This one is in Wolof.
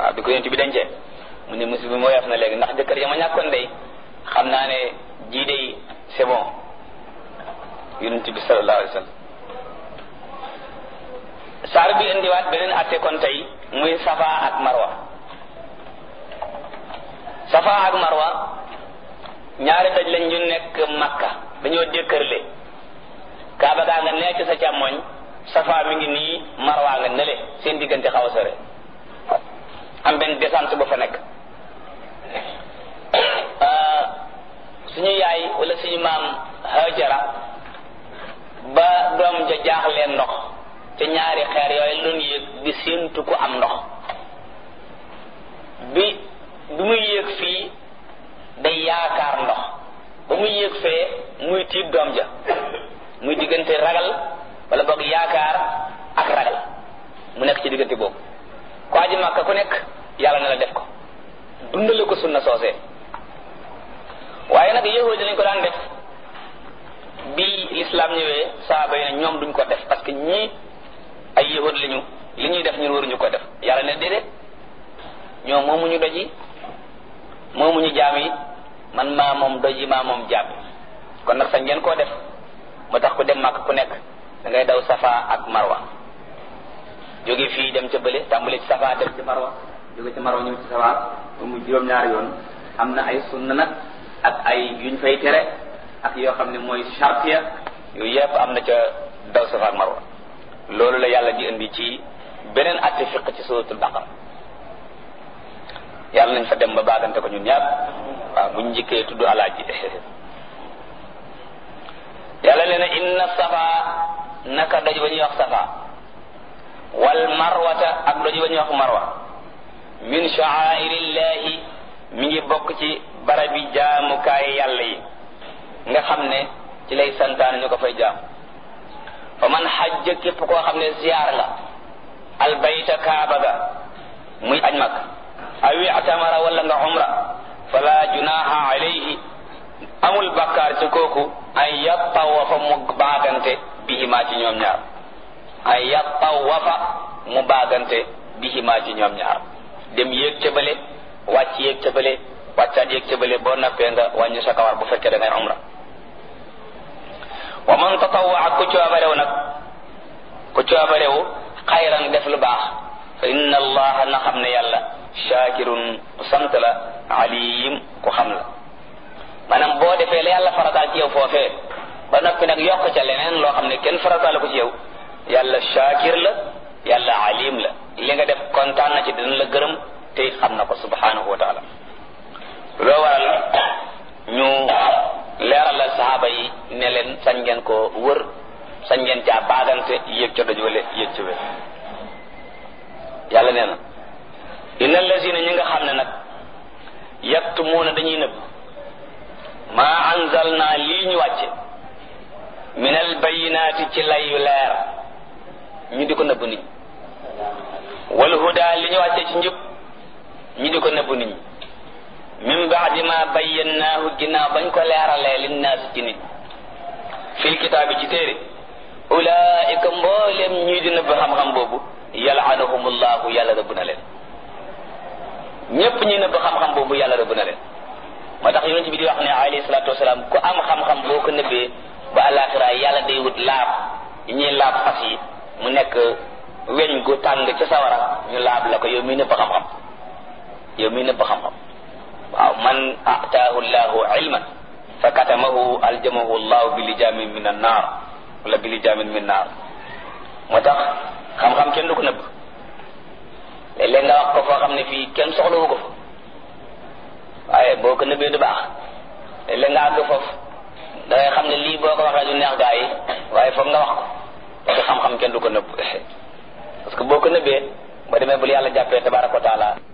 waaw bi ko yonent bi dencee mu ne musiba bi moo yaf na léegi ndax jëkkër ya ma ñàkkoon day xam naa ne jii day c'est bon yonent bi sallallahu alayhi wa sallam saar bi indiwaat beneen atte kon tey muy safa ak marwa safa ak marwa ñaari daj lañ ñu nekk makka dañoo dékkërle kaaba gaa nga nekk sa càmmoñ safa mi ngi nii marwa nga nële seen diggante xaw a sore am benn descente ba fa nekk suñu yaay wala suñu maam hajara ba doom ja jaaxleen ndox te ñaari xeer yooyu loon yéeg di séentu ko am ndox bi bi muy yéeg fii day yaakaar ndox ba muy yéeg fee muy tiib doom ja muy diggante ragal wala boog yaakaar ak ragal mu nekk ci diggante boobu ko aji màkka ku nekk yàlla na la def ko dundale ko sunna soosee waaye nag yahudi lañ ko daan def bi l'islam ñëwee saaba yi ne ñoom duñ ko def parce que ñii ay yahud lañu li ñuy def ñun waruñu ko def yàlla ne déedéet ñoom moomuñu doj yi moomuñu jaam yi man maa moom doj yi maa moom jaam yi kon nag sañ ngeen koo def moo tax ku dem màkk ku nekk da ngay daw safa ak marwa jóge fii dem ca bële tàmbali ci safa dem ci marwa jóge ci marwa ñëw ci safa ba mu juróom-ñaari yoon am na ay sunna nag ak ay yuñ fay tere ak yoo xam ne mooy chartiya yooyu yëpp am na ca daw safa ak marwa loolu la yàlla di indi ci beneen atte fiq ci suratul baqara yàlla nañ fa dem ba baagante ko ñun ñaar waaw buñ njëkkee tudd alaaji yàlla nee na inna safa naka doj ba ñuy wax safa wal marwata ak doj ba ñuy wax marwa min sha'airillahi mi ngi bokk ci barabi jaamukaay yàlla yi nga xam ne ci lay santaane ñu ko fay jaam fa man xajja képp koo xam ne ziyaar nga albayta kaaba ga muy aj mag awi atamara wala nga umra fala junaha alayhi amul bakkaar ci kooku ay yattawafa mu baagante bihimaa ci ñoom ñaar ay yattawafa mu baagante bihimaa ci ñoom ñaar dem yéeg ca bële wàcc yéeg ca bële wàccaat yéeg ca bële boo nappee nga wàññi sa kawar bu fekkee da ngay umra wa man tatawwa ku coobarew nag ku coobarew xayran def lu baax fa inna allaha na xam ne yàlla shakirun ku sant la alim ku xam la maanaam boo defee la yàlla farataal ci yow foofee ba noppi nag yokk ca leneen loo xam ne kenn farataal ko ci yow yàlla shakir la yàlla alim la li nga def kontaan na ci dina la gërëm te it xam na ko subhanahu wa taala loo waral ñu leeralal saxaaba yi ne leen sañ ngeen ko wër sañ ngeen caa baagante yéeg ca doj wala yéeg ca wér yàlla nee na inna allazina ñi nga xam ne nag yaktumuuna dañuy nëbb maa anzalna lii ñu wàcce min al bayinaati ci lay yu leer ñu di ko nëbb nit ñi wal huda li ñu wàcce ci njub ñu di ko nëbb nit ñi min baadi ma bayyannaahu ginnaaw bañ ko leeralee linnaas ci nit fil kitaabi ci téere ulaika mboolem ñuy di nëbb xam-xam boobu yalaanahumullahu yàlla rëbb na leen ñépp ñuy nëbb xam-xam boobu yàlla rëbb na leen moo tax yonent bi di wax ne alayhi salaatu wasalaam ku am xam-xam boo ko nëbbee ba àllaaxira yàlla day wut laab yi ñuy laab fas yi mu nekk weñ gu tàng ca sawara ñu laab la ko yow miy nëbb xam-xam yow miy nëbb xam-xam waaw man ataahu llahu ilman fa katamahu aljamahu llahu bi lijaamin min an naar wala bi lijaamin min naar moo tax xam-xam kenn du ko nëbb léeg-léeg nga wax ko foo xam ne fii kenn soxlawu ko fa waaye boo ko nëbbee du baax léeg-léeg nga àgg foofu da ngay xam ne lii boo ko waxee du neex gaa yi waaye foog nga wax ko parce que xam-xam kenn du ko nëbb parce que boo ko nëbbee ba demee bul yàlla jàppee tabaraka wa taala